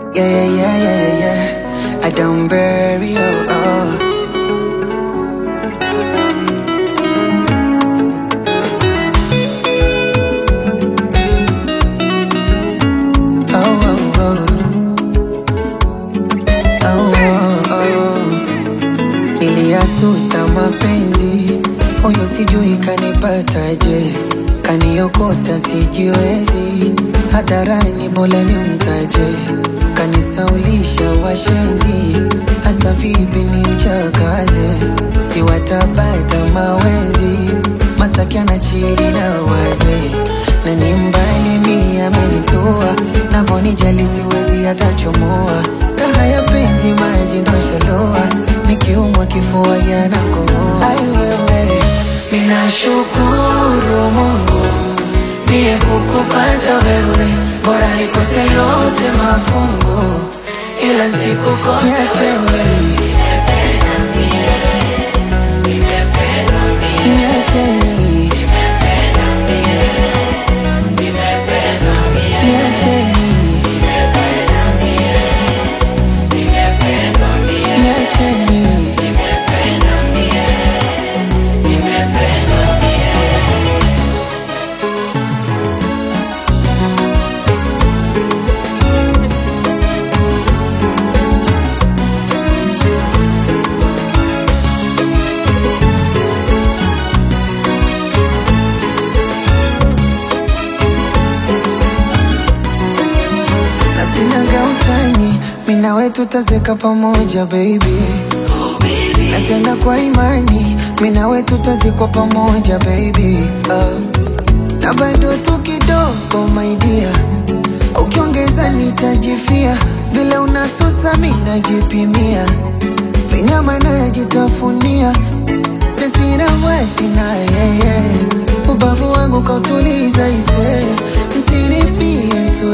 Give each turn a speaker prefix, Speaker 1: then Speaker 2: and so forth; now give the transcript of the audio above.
Speaker 1: Yeah, yeah, yeah, yeah, yeah, yeah. I don't bury you. Oh. Oh, oh, oh. Oh, oh, oh. Niliyasusa mapenzi, huyo sijui kanipataje, kaniokota sijiwezi, hadharani bora nimtaje, kanisaulisha washenzi, hasa vipi ni mchakaze, siwatabata mawenzi, Masaki anachiri na waze, na ni mbali mi amenitoa, navonijali siwezi hata chomoa, raha ya penzi maji ndoshaloa, nikiumwa kifua yanakohoa. Ai wewe,
Speaker 2: Ninashukuru Mungu niye kukupata wewe, bora nikose yote mafungu, ila sikukosa
Speaker 1: niache
Speaker 2: wewe.
Speaker 1: ni niache ni niache ni niache ni na sinaga utani, mimi nawe tutazeka pamoja baby, na tena kwa imani, mimi nawe tutazikwa pamoja baby, uh. na bado tu kidogo my dear, ukiongeza nitajifia, vile unasusa mimi najipimia, vinyama najitafunia, na sina mwezi na yeye, ubavu wangu kautuliza ise, msinipie tu